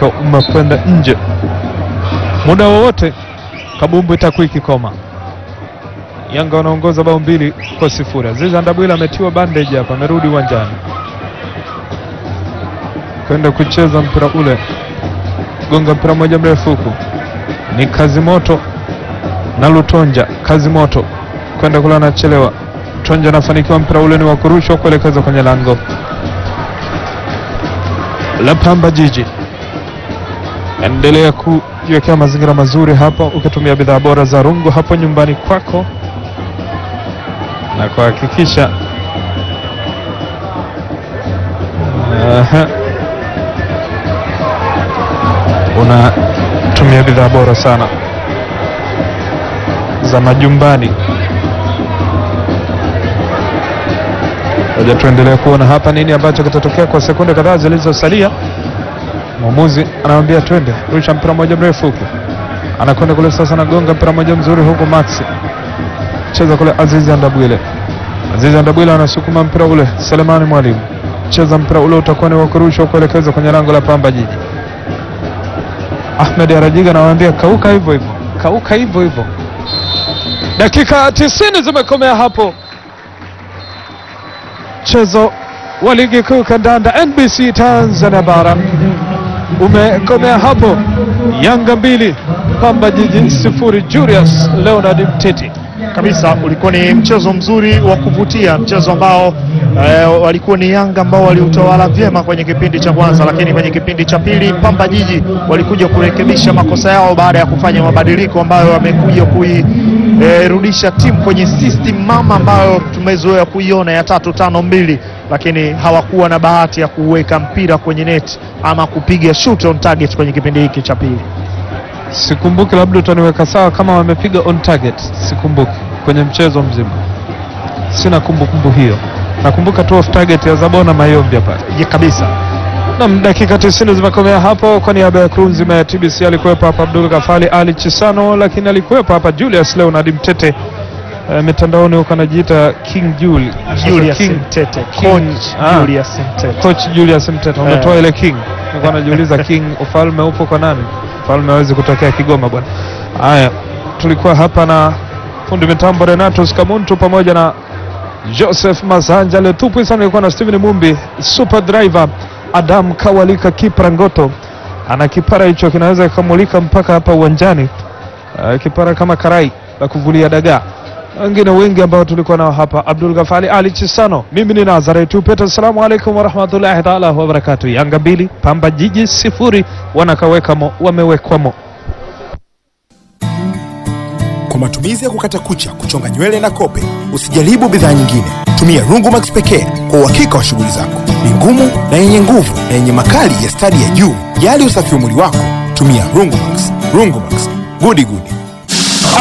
mpira umekwenda nje. Muda wowote kabumbu itakuwa ikikoma. Yanga wanaongoza bao mbili kwa sifuri. Aziz Andabwile ametiwa bandage hapa, amerudi uwanjani kwenda kucheza mpira ule, gonga mpira mmoja mrefu huku, ni kazi moto na Lutonja. Kazi moto kwenda kule, anachelewa. Tonja anafanikiwa, mpira ule ni wa kurushwa kuelekeza kwenye lango la Pamba Jiji. Endelea kujiwekea mazingira mazuri hapa ukitumia bidhaa bora za rungu hapo nyumbani kwako na kuhakikisha Aha. unatumia bidhaa bora sana za majumbani. Ngoja tuendelee kuona hapa nini ambacho kitatokea kwa sekunde kadhaa zilizosalia. Mwamuzi anamwambia twende, rusha mpira mmoja mrefu huku, anakwenda kule sasa, anagonga mpira mmoja mzuri huku, Max cheza kule, Azizi Andabwile. Azizi Andabwile anasukuma mpira ule, Selemani Mwalimu cheza mpira ule, utakuwa ni wa kurushwa kuelekeza kwenye lango la Pamba Jiji. Ahmed Arajiga anawaambia kauka hivyo hivyo, kauka hivyo hivyo. Dakika 90 zimekomea hapo mchezo wa ligi kuu kandanda NBC Tanzania bara umekomea hapo, Yanga mbili Pamba Jiji sifuri. Julius Leonard Mteti kabisa ulikuwa ni mchezo mzuri wa kuvutia, mchezo ambao eh, walikuwa ni Yanga ambao waliutawala vyema kwenye kipindi cha kwanza, lakini kwenye kipindi cha pili Pamba Jiji walikuja kurekebisha makosa yao baada ya kufanya mabadiliko ambayo wamekuja kuirudisha timu kwenye system mama ambayo tumezoea kuiona ya tatu tano mbili, lakini hawakuwa na bahati ya kuweka mpira kwenye net ama kupiga shoot on target kwenye kipindi hiki cha pili. sikumbuki, labda utaniweka sawa kama wamepiga on target, sikumbuki kwenye mchezo mzima, sina kumbukumbu hiyo. Nakumbuka tu off target ya Zabona Mayombe pale. Ya kabisa Nam, dakika 90 zimekomea hapo. Kwa niaba ya crew nzima ya TBC alikuwepo hapa Abdul Gafali Ali Chisano, lakini alikuwepo hapa Julius Leonard Mtete. Uh, mitandaoni huko anajiita King Jul Julius King, Mtete, King- coach ah. Julius Mtete. coach Julius Mtete, umetoa ile King. Nilikuwa najiuliza King, ufalme upo kwa nani? Ufalme hawezi kutokea Kigoma bwana. Haya, tulikuwa hapa na fundi mitambo Renatus Kamuntu pamoja na Joseph Masanja Letupwi sana, ilikuwa na Steven Mumbi, super driver Adam Kawalika Kipra Ngoto ana kipara hicho kinaweza kikamulika mpaka hapa uwanjani. Uh, kipara kama karai la kuvulia dagaa. Wengine wengi ambao tulikuwa nao hapa, Abdul Ghafali Ali Chisano, mimi ni Nazareth Upeta. Assalamu alaikum warahmatullahi taala wabarakatuh. Yanga mbili Pamba Jiji sifuri, wanakawekamo wamewekwamo. Kwa matumizi ya kukata kucha, kuchonga nywele na kope, usijaribu bidhaa nyingine. Tumia Rungumax pekee kwa uhakika wa shughuli zako. Ni ngumu na yenye nguvu na yenye makali ya stadi ya juu. Jali usafi wa mwili wako, tumia Rungumax. Rungumax, gudi gudi.